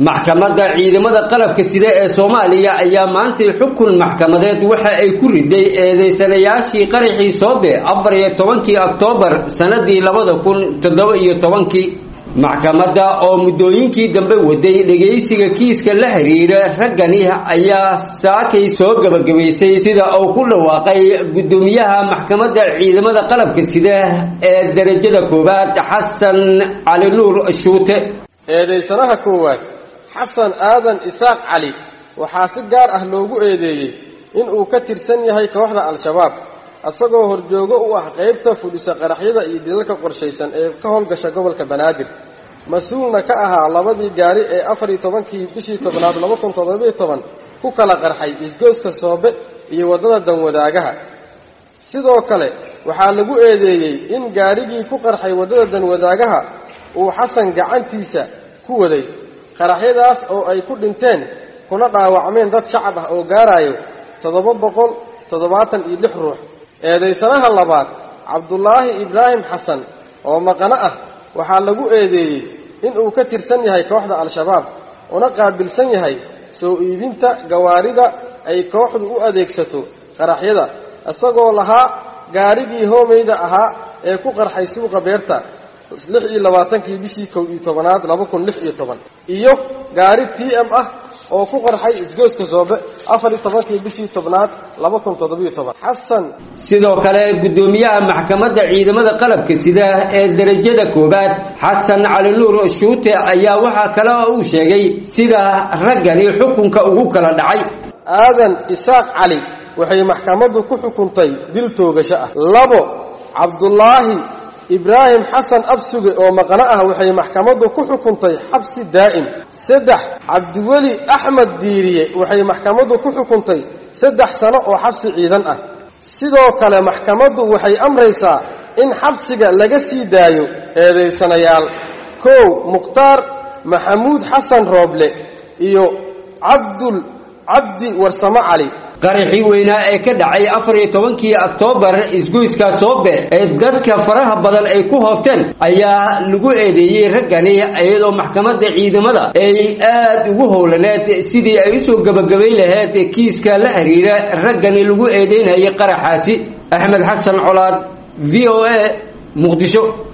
maxkamadda ciidamada qalabka sida ee soomaaliya ayaa maantay xukun maxkamadeed waxa ay ku riday eedeysanayaashii qaraxii soobe afar iyo tobankii oktoobar sanadii labada kun toddoba iyo tobankii maxkamadda oo muddooyinkii dambe waday dhegaysiga kiiska la xiriira raggani ayaa saakay soo gabagabaysay sida uu ku dhawaaqay guddoomiyaha maxkamadda ciidamada qalabka sida ee darajada koowaad xasan cali nuur shuute eedaysanaha koowaad xasan aadan isaaq cali waxaa si gaar ah loogu eedeeyey in uu ka tirsan yahay kooxda al-shabaab isagoo horjoogo u ah qaybta fudhisa qaraxyada iyo dilalka qorshaysan ee ka howlgasha gobolka banaadir mas-uulna ka ahaa labadii gaari ee afar iyo tobankii bishii tobnaad laba kun toddobiyo toban ku kala qarxay isgooska soobe iyo waddada danwadaagaha sidoo kale waxaa lagu eedeeyey in gaarigii ku qarxay waddada danwadaagaha uu xasan gacantiisa ku waday qaraxyadaas oo ay ku dhinteen kuna dhaawacmeen dad shacab ah oo gaarayo toddoba boqol toddobaatan iyo lix ruux eedaysanaha labaad cabdulaahi ibraahim xasan oo maqano ah waxaa lagu eedeeyey in uu ka tirsan yahay kooxda al-shabaab una qaabilsan yahay soo iibinta gawaarida ay kooxdu u adeegsato qaraxyada isagoo lahaa gaarigii hoomeyda ahaa ee ku qarxay suuqa beerta lix iyo labaatankii bishii kow iyo tobanaad laba kun lix iyo toban iyo gaari t m ah oo ku qarxay isgooska soobe afar iyo tobankii bishii tobnaad laba kun toddobiyo toban xasan sidoo kale guddoomiyaha maxkamadda ciidamada qalabka sida ee darajada koowaad xasan cali nuur shuute ayaa waxaa kale oo uu sheegay sida raggani xukunka ugu kala dhacay aadan isaaq cali waxay maxkamaddu ku xukuntay dil toogasho ah labo cabdulaahi ibraahim xasan absuge oo maqno ah waxay maxkamaddu ku xukuntay xabsi daa'im saddex cabdiweli axmed diiriye waxay maxkamaddu ku xukuntay saddex sano oo xabsi ciidan ah sidoo kale maxkamaddu waxay amraysaa in xabsiga laga sii daayo eedaysanayaal kow mukhtaar maxamuud xasan rooble iyo cabdul cabdi warsamo cali qaraxii weynaa ee ka dhacay afar iyo tobankii oktoobar isgoyska soobe ee dadka faraha badan ay ku hoobteen ayaa lagu eedeeyey raggani iyadoo maxkamadda ciidamada ay aad ugu howlaneed sidii ay usoo gebagabayn lahayd kiiska la xiriira raggani lagu eedeynayay qaraxaasi axmed xasan colaad v o a muqdisho